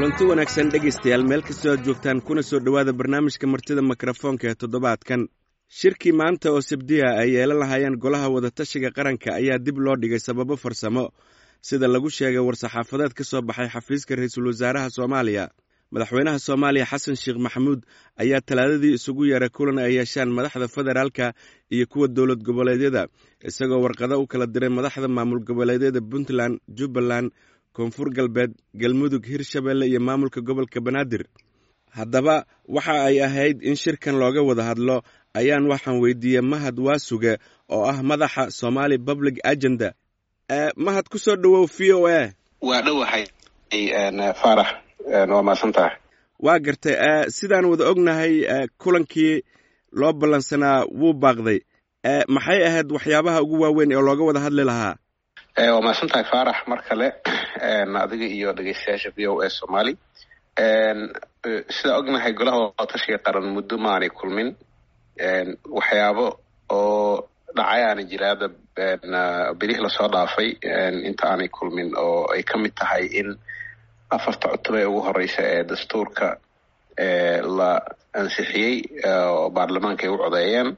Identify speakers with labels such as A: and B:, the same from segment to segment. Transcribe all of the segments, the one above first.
A: kulanti wanaagsan dhegaystayaal meel kastoo aad joogtaan kuna soo dhowaada barnaamijka martida mikrofoonka ee toddobaadkan shirkii maanta oo sabdiya ay yeelan lahaayeen golaha wadatashiga qaranka ayaa dib loo dhigay sababo farsamo sida lagu sheegay war-saxaafadeed ka soo baxay xafiiska ra-iisul wasaaraha soomaaliya madaxweynaha soomaaliya xasan sheekh maxamuud ayaa talaadadii isugu yeeray kulan ay yeeshaan madaxda federaalka iyo kuwa dowlad goboleedyada isagoo warqado u kala diray madaxda maamul goboleedyada puntland jubbaland koonfur galbeed galmudug hirshabelle iyo maamulka gobolka banaadir haddaba waxa ay ahayd in shirkan looga wada hadlo ayaan waxaan weydiiyey mahad waasuge oo ah madaxa somali public agenda mahad ku soo dhowow v o a
B: waa dhowahay faarax waa mahadsan tahay
A: waa gartay sidaan wada ognahay kulankii loo ballansanaa wuu baaqday maxay ahayd waxyaabaha ugu waaweyn oo looga wada hadli lahaa
B: waa mahadsan tahay faarax mar kale adiga iyo dhegeystayaasha v o a somali sidaa ognahay golaha wadatashiga qaran muddo maanay kulmin waxyaabo oo dhacay aana jiraada berihii lasoo dhaafay inta aanay kulmin oo ay ka mid tahay in afarta cutub ee ugu horeysa ee dastuurka la ansixiyey oo baarlamaanka ay u codeeyeen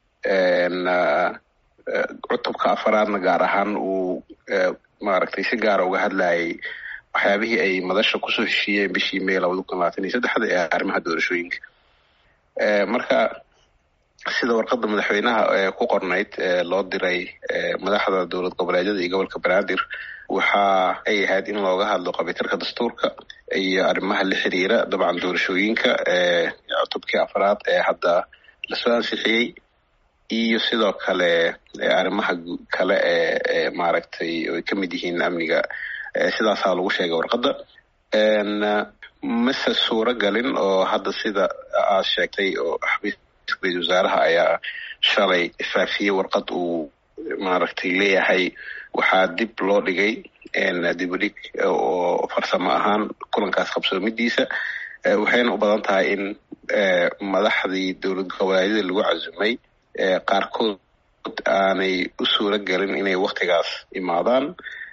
B: cutubka afaraadna gaar ahaan uu maaragtay si gaara uga hadlayay waxyaabihii ay madasha kusoo heshiiyeen bishii may labada kun labaatan iyo saddexda ee arrimaha doorashooyinka marka sida warqadda madaxweynaha ku qornayd loo diray madaxda dowlad goboleedyada iyo gobolka banaadir waxa ay ahayd in looga hadlo qabitarka dastuurka iyo arrimaha la xiriira dabcan doorashooyinka cutubkii afaraad ee hadda lasoo ansixiyey iyo sidoo kale arrimaha kale ee maaragtay ay ka mid yihiin amniga sidaasaa lagu sheegay warqadda mase suuro galin oo hadda sida aad sheegtay oo xafiiska ra-isul wasaaraha ayaa shalay faafiyey warqad uu maaragtay leeyahay waxaa dib loo dhigay dib u dhig oo farsamo ahaan kulankaas qabsoomidiisa waxayna u badan tahay in madaxdii dowlad goboleedyada lagu casumay qaarkood aanay u suuro gelin inay waktigaas imaadaan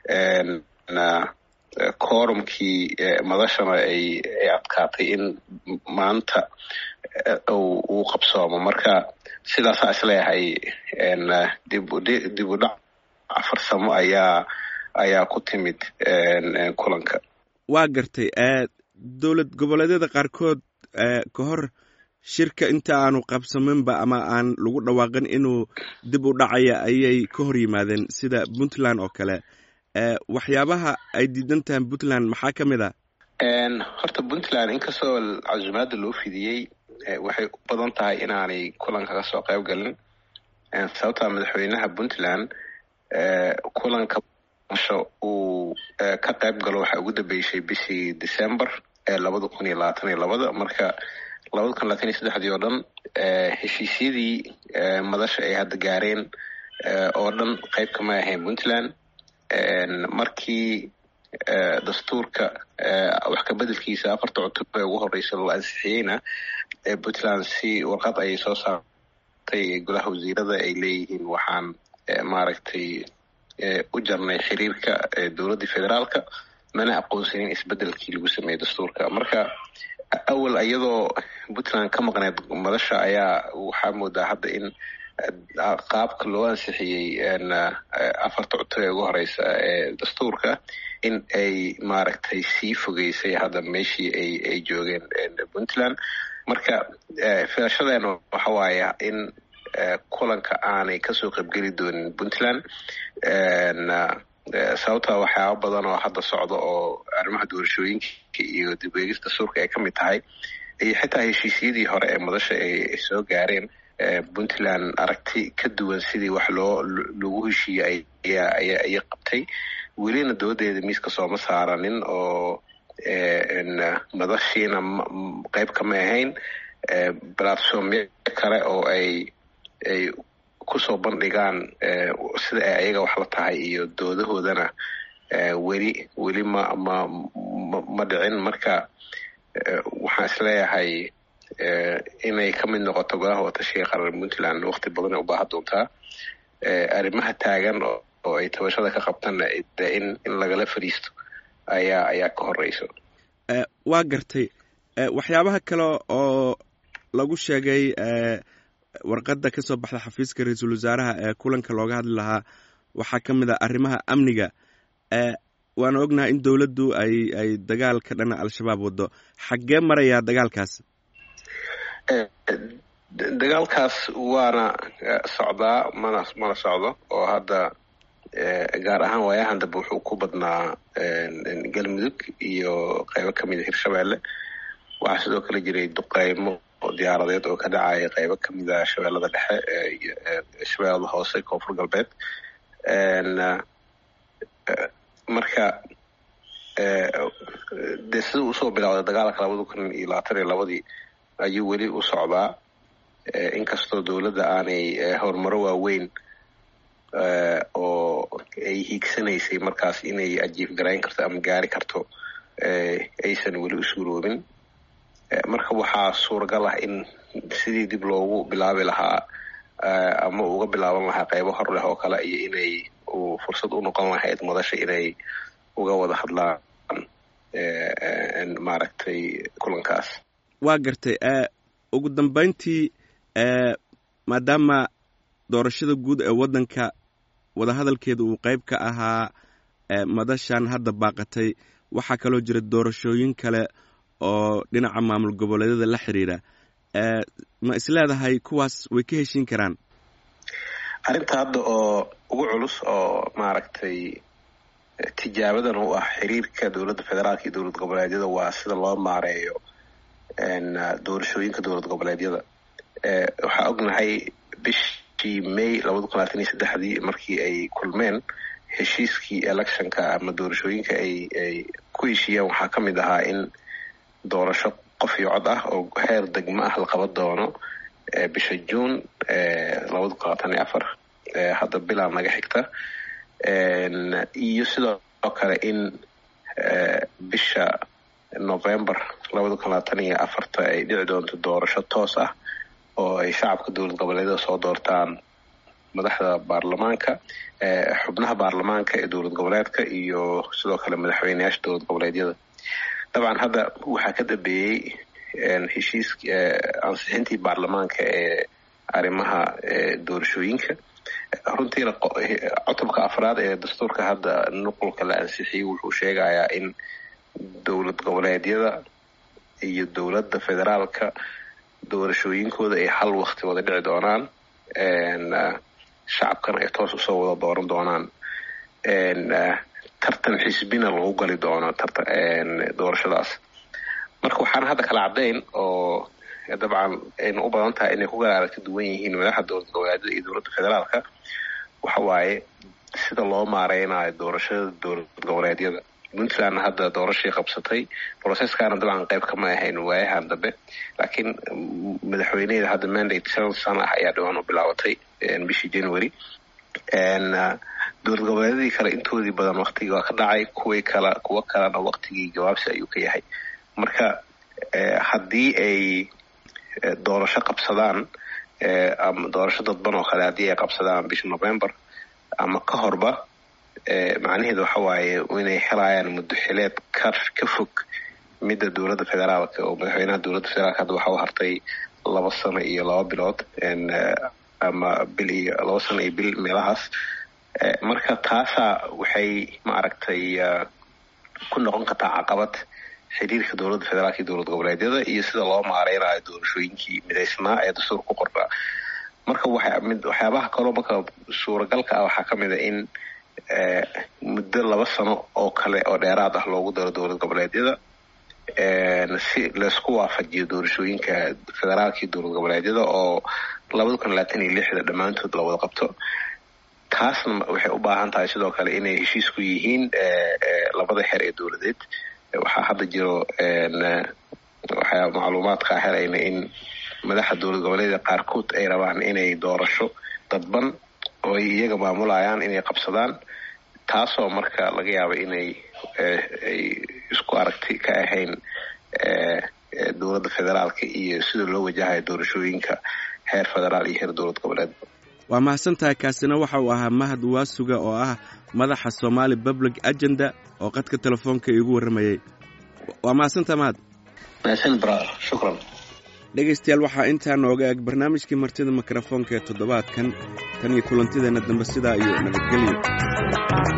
B: korumkii madashana ay ay adkaatay in maanta uu qabsoomo marka sidaasaa isleeyahay dib u dhac farsamo ayaa ayaa ku timid kulanka
A: waa gartay dowlad goboleedyada qaarkood ka hor shirka inta aanu qabsaminba ama aan lagu dhawaaqin inuu dib u dhacaya ayay ka hor yimaadeen sida puntland oo kale waxyaabaha ay diidan tahay puntland maxaa ka mid a
B: horta puntland inkastoo casumaadda loo fidiyey waxay u badan tahay inaanay kulanka ka soo qayb galin sababtaa madaxweynaha puntland kulanka masho uu ka qayb galo waxaa ugu dambeysay bishii december ee labada kun iyo labaatan iyo labada marka labada kun labaatan iyo saddexdii oo dhan heshiisyadii madasha ay hadda gaareen oo dhan qayb kama ahayn puntland markii dastuurka wax kabedelkiisa afarta cutub ee ugu horeysa la ansixiyeyna puntland si warqad ayay soo saartay golaha wasiirada ay leeyihiin waxaan maaragtay u jarnay xiriirka dowladda federaalka mana aqoonsanin isbedelkii lagu sameeyey dastuurka marka awal iyadoo puntland ka maqneed madasha ayaa waxaa moodaa hadda in qaabka loo ansixiyey afarta cutub ee ugu horeysa ee dastuurka in ay maaragtay sii fogeysay hadda meeshii ay ay joogeen puntland marka filashadeenna waxa waaya in kulanka aanay kasoo qaybgeli doonin puntland sababta waxyaaba badan oo hadda socda oo arrimaha doorashooyinka iyo dib eegis dastuurka ay ka mid tahay iyo xitaa heshiisyadii hore ee madasha ay soo gaareen puntland aragti ka duwan sidii wax loo lagu heshiiyey ayay qabtay welina doodeeda miiska sooma saaranin oo madashiina qayb kama ahayn platformyo kale oo ay ay kusoo bandhigaan sida ay ayaga wax la tahay iyo doodahoodana weli weli ma ma ma dhicin marka waxaan isleeyahay inay ka mid noqoto golaha watashiga qaran puntland wakti badan ay u baahan doontaa arrimaha taagan oo ay tabashada ka qabtana in in lagala fadhiisto ayaa ayaa ka horeyso
A: waa gartay waxyaabaha kale oo lagu sheegay warqadda ka soo baxda xafiiska ra-iisul wasaaraha ee kulanka looga hadli lahaa waxaa ka mid ah arrimaha amniga waana ognahay in dowladdu ay ay dagaal ka dhana al-shabaab waddo xaggee marayaa dagaalkaas
B: dagaalkaas waana socdaa mana mana socdo oo hadda gaar ahaan waayahan dambe wuxuu ku badnaa galmudug iyo qaybo ka mida hirshabeelle waxaa sidoo kale jiray duqeymo diyaaradeed oo ka dhacaya qaybo ka mida shabeellada dhexe shabeellada hoose koonfur galbeed marka dee sida usoo bilowday dagaalka labada kun iyo labaatan iyo labadii ayuu weli u socdaa inkastoo dowladda aanay horumaro waaweyn oo ay hiigsanaysay markaas inay ajiif garayn karto ama gaari karto aysan weli u suuroobin marka waxaa suuragal ah in sidii dib loogu bilaabi lahaa ama uga bilaaban lahaa qaybo hor leh oo kale iyo inay fursad u noqon lahayd madasha inay uga wada hadlaan maaragtay kulankaas
A: waa gartay ugu dambeyntii maadaama doorashada guud ee waddanka wadahadalkeeda uu qayb ka ahaa madashan hadda baaqatay waxaa kaloo jira doorashooyin kale oo dhinaca maamul goboleedyada la xiriira ma isleedahay kuwaas way ka heshiin karaan
B: arrinta hadda oo ugu culus oo maaragtay tijaabadan u ah xiriirka dowladda federaalka iyo dowlad goboleedyada waa sida loo maareeyo doorashooyinka dowlad goboleedyada waxaa ognahay bishii may labada kun labaatan iyo saddexdii markii ay kulmeen heshiiskii electionka ama doorashooyinka ay ay ku heshiiyeen waxaa ka mid ahaa in doorasho qof iyo cod ah oo heer degmo ah la qaban doono bisha juun labada kun labaatan iyo afar hadda bilaa naga xigta iyo sidoo kale in bisha november labada kun labaatan iyo afarta ay dhici doonto doorasho toos ah oo ay shacabka dowlad goboleedyada soo doortaan madaxda baarlamaanka xubnaha baarlamaanka ee dowlad goboleedka iyo sidoo kale madaxweyneyaasha dowlad goboleedyada dabcan hadda waxaa ka dambeeyey heshiis ansixintii baarlamaanka ee arrimaha doorashooyinka runtiina cutubka afraad ee dastuurka hadda nuqulka la ansixiyey wuxuu sheegayaa in dowlad goboleedyada iyo dowladda federaalka doorashooyinkooda ay hal wakti wada dhici doonaan shacabkana ay toos usoo wada dooran doonaan tartan xisbina lagu gali doono doorashadaas marka waxaan hadda kala caddayn oo dabcan ayna u badan tahay inay ku kala aragti duwan yihiin madaxa dowlad goboleedyada iyo dowladda federaalka waxa waaye sida loo maareynayo doorashada dowlad goboleedyada puntlandna hadda doorashii qabsatay processkaana dabcan qayb kama ahayn waayahan dambe laakiin madaxweyneheeda hadda mandate shan sano ah ayaa dhawaan u bilaabatay bishii january dowlad goboleedyadii kale intoodii badan waktigii waa ka dhacay kuwii kale kuwo kalena waktigii jawaabsi ayuu ka yahay marka haddii ay doorasho qabsadaan ama doorasho dadban oo kale haddii ay qabsadaan bisha november ama ka horba macnaheedu waxa waaye inay helayaan muddo xileed ka ka fog midda dowladda federaalka oo madaxweynaha dowladda federaalka hadda waxa u hartay laba sano iyo laba bilood ama bil iyo laba sano iyo bil meelahaas marka taasaa waxay maaragtay ku noqon kartaa caqabad xiriirka dowladda federaalka iyo dowlad goboleedyada iyo sida loo maareynayo doorashooyinkii midaysnaa ee dastuurka ku qornaa marka waxyaabaha kaloo marka suuragalka ah waxaa ka mid a in muddo laba sano oo kale oo dheeraad ah loogu daro dowlad goboleedyada si laysku waafajiyo doorashooyinka federaalka iyo dowlad goboleedyada oo labada kun labaatan iyo lixda dhammaantood la wada qabto taasna waxay u baahan tahay sidoo kale inay heshiisku yihiin labada xer ee dowladeed waxaa hadda jiro waxaa macluumaadka helayna in madaxa dowlad goboleedyada qaarkood ay rabaan inay doorasho dadban oo ay iyaga maamulayaan inay qabsadaan taasoo marka laga yaaba inay ay isku aragti ka ahayn dowladda federaalka iyo sida loo wajahayo doorashooyinka heer federaal iyo heer dowlad goboleed
A: waa mahadsantahay kaasina waxa uu ahaa mahad waasuga oo ah madaxa somaali public agenda oo qadka telefoonka iigu warramayey waa mahadsantaa mahad
B: mahadsan brother shukran
A: dhegaystayaal waxaa intaa nooga eg barnaamijkii martida mikrofoonka ee toddobaadkan tan iyo kulantideena dambe sidaa iyo nabadgelyo